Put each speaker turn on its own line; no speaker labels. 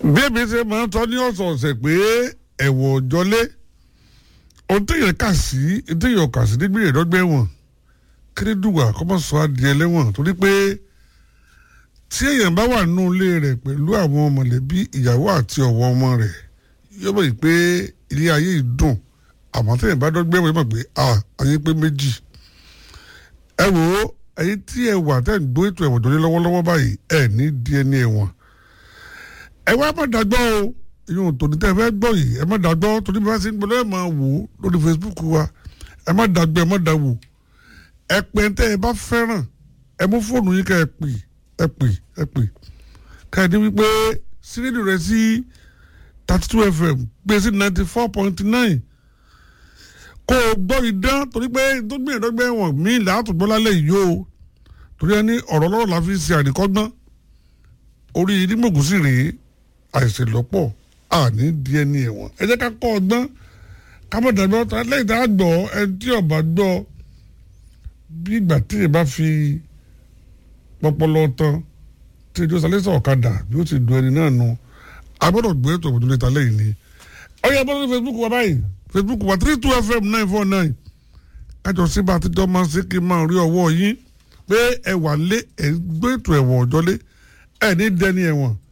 bí èmi ṣe máa ń tọ́ ní ọ̀sọ̀ọ̀sẹ̀ pé ẹ̀wọ̀n òjọlé ohun téèyàn kà sí téèyàn kà sí nígbìyànjú ìdọ́gbẹ́wọ̀n kérédùwà kọ́mọ̀sọ adìẹ lẹ́wọ̀n torí pé tí èèyàn bá wà nínú ilé rẹ̀ pẹ̀lú àwọn mọ̀lẹ́bí ìyàwó àti ọ̀wọ́ ọmọ rẹ̀ yóò mọ̀ pé ilé ayé yìí dùn àmọ́ téèyàn bá dọ́gbẹ́wọ̀n yóò mọ̀ pé ayé pé méjì ẹ wò ó ẹ̀yin tí ẹ wà tẹ́ ń gbọ́ ètò ẹ̀wọ̀n jọlé lọ́wọ́lọ́wọ́ báyìí ẹ̀ ní díẹ̀ ẹ̀wọ̀n ẹ wá má dàgbọ́ o ìyóò tòní tẹ́ ẹ fẹ́ gbọ́ yìí ẹ má dàgbọ́ torí bí wọ́n ṣe ń gbọ́ lọ́wọ́ máa wò ó lórí Facebook wa ẹ má dàgbọ́ ẹ má dàwò ẹ pè ń tẹ́ ẹ bá fẹ́ràn ẹ mú fóònù yín ká ẹ pè ẹ pè ẹ pè ká ẹ ní wípé sírédì rẹ sí thirty two FM gbé sí ninety four point nine kó o gbọ́ idán torí pé tó gbìyànjú gbẹ́ wọn mí làátùgbọ́ lálẹ́ yìí o torí ẹni ọ̀rọ̀ lọ́rọ̀ la fi ṣe àríkọ́gbọ́n orí nígbògùsì rèé àìsè lọ́pọ̀ àní di ẹni ẹ̀wọ̀n ẹ jẹ́ ká kọ́ ọgbọ́n ká mọ̀ dàgbọ́ lẹ́yìn tá a gbọ́ ẹni tí ọba gbọ́ bí ìgbà tí ẹ bá fi pọpọlọ tán tí ìjọ sálẹ́sà ọ̀kadà bí ó ti du ẹni náà nu a gbọ́dọ̀ gbé ètò ìbùdó lẹ́ta lẹ́yìn ni ọyọ bọ́lá ní Facebook wa báyìí Facebook wa three two FM nine four nine kájọ síbà àtijọ́ máa ń ṣe kí n máa rí ọwọ́ yín pé ẹ wà lé ẹ gbé ètò ẹ̀wọ̀n ọ̀jọ́lé ẹ ní dẹni ẹ̀wọ̀n